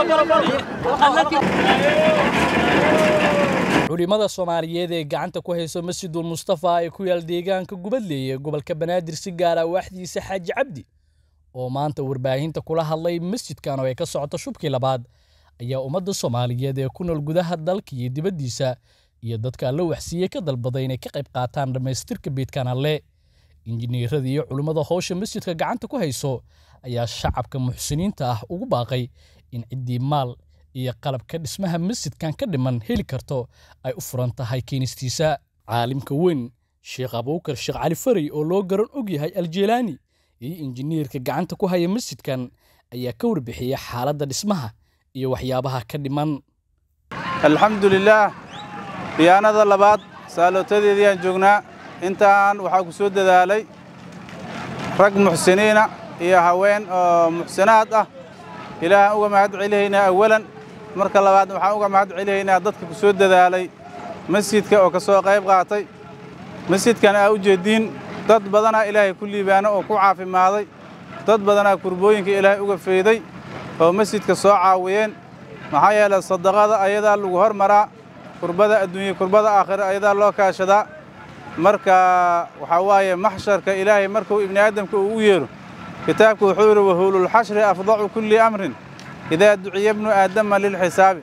culimada soomaaliyeed ee gacanta ku hayso masjidul mustafa ee ku yaal deegaanka gubadley ee gobolka banaadir si gaara waaxdiisa xaaji cabdi oo maanta warbaahinta kula hadlay masjidkan oo ay ka socoto shubkii labaad ayaa ummadda soomaaliyeed ee ku nool gudaha dalka iyo dibaddiisa iyo dadka alla waxsiiyey ka dalbaday inay ka qayb qaataan dhammaystirka beedkan alle injineerada iyo culimmada howsha masjidka gacanta ku hayso ayaa shacabka muxsiniinta ah ugu baaqay in ciddii maal iyo qalabka dhismaha masjidkan ka dhiman heli karto ay u furan tahay keenistiisa caalimka weyn sheekh abuukar sheekh cali faray oo loo garan og yahay aljeelaani iyo injineerka gacanta ku haya masjidkan ayaa ka warbixiyey xaaladda dhismaha iyo waxyaabaha ka dhiman alxamdulilaah khiyaanada labaad saalootadeediiyaan joognaa intaan waxaa ku soo dadaalay rag muxsiniina iyo haween oo muxsinaad ah ilaahaan uga mahad celihaynaa awalan marka labaad waxaan uga mahad celihaynaa dadka ku soo dadaalay masjidka oo ka soo qayb qaatay masjidkan aa u jeeddiin dad badanaa ilaahay ku liibaano oo ku caafimaaday dad badanaa kurbooyinka ilaahay uga feeday oo masjidka soo caawiyeen maxaa yeelay sadaqada ayadaa lagu hormaraa kurbada adduunya kurbada aakhira ayadaa loo kaashadaa marka waxaa waaye maxsharka ilaahay markuu ibni aadamka uu u yeedho kitaabku wuxuu yidhi wahuululxashri afdacu kulli amrin idaa duciya bnu aadama lilxisaabi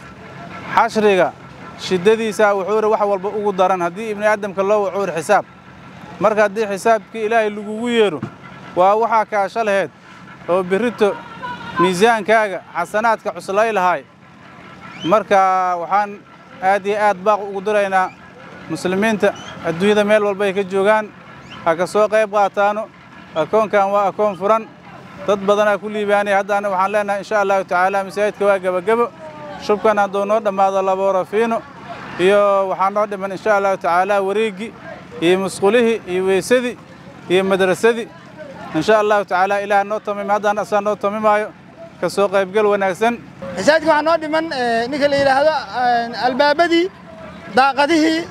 xashriga shiddadiisaa wuxuu yidhi wax walba ugu daran haddii ibni aadamka loo waco yidhi xisaab marka haddii xisaabkii ilaahay lagugu yeedho waa waxaa kaasha laheed oo birrito miisaankaaga xasanaadka cuslay lahaay marka waxaan aad iyo aad baaq ugu diraynaa muslimiinta adduunyada meel walba ay ka joogaan ha ka soo qayb qaataano akoonkan waa akoon furan dad badanaa ku liibaanaya haddaana waxaan leenahay insha allahu tacaala masaajidka waa gebagebo shubkan hadduu noo dhammaado laborafiino iyo waxaa noo dhiman insha allahu tacaala wareeggii iyo musqulihii iyo weysadii iyo madrasadii insha allahu tacaala ilaah noo tamima haddaan asaa noo tamimaayo ka soo qaybgal wanaagsan masaajidka waxaa noo dhiman ninka la yidhaahdo albaabadii daaqadihii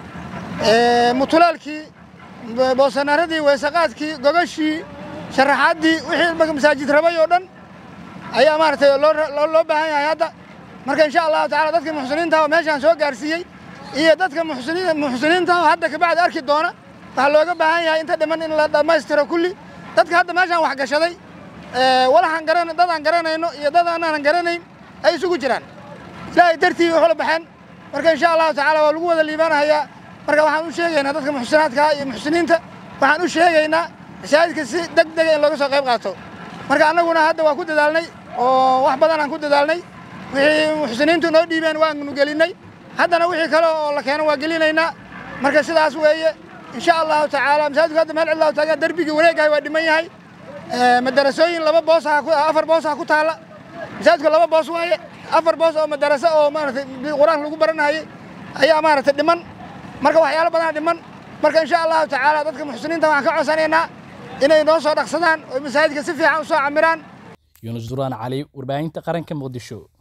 mutulaalkii boosanaradii weysaqaadkii gogashii sharaxaaddii wixii marka masaajid rabay oo dhan ayaa maaragtay loo baahan yahay hadda marka insha allahu tacala dadka muxsiniinta oo meeshaan soo gaarsiiyey iyo dadka muxsiniinta oo hadda kabacdi arki doona waxaa looga baahan yahay inta dhiman in la dhammaystiro kulli dadka hadda meeshaan wax gashaday walaxaan garan dadaan garanayno iyo dad aanaan garanayn ay isugu jiraan ilaahay dartii waxula baxeen marka insha allahu tacaala waa lagu wada liibaanahayaa marka waxaan u sheegaynaa dadka muxsinaadka iyo muxsiniinta waxaan u sheegaynaa masaajidka si deg dega in looga soo qayb qaato marka annaguna hadda waa ku dadaalnay oo wax badan aan ku dadaalnay wixii muxsiniintu noo dhiibeen waanu gelinnay haddana wixii kale oo la keeno waa gelinaynaa marka sidaas weeye insha allahu tacaala masaajidku hadda meel cidlaa taagan derbigii wareegahay waa dhiman yahay madarasooyin laba boos afar boos ah ku taalla masaajidku laba boos waaye afar boos oo madaraso oo maaragtay qur-aanka lagu baranahayay ayaa maaragtay dhiman marka waxyaalo badanaa dhiman marka insha allahu tacaala dadka muxsiniinta waxaan ka codsanaynaa inay noo soo dhaqsadaan oo masaajidka si fiican u soo camiraan yunus duraan cali warbaahinta qaranka muqdisho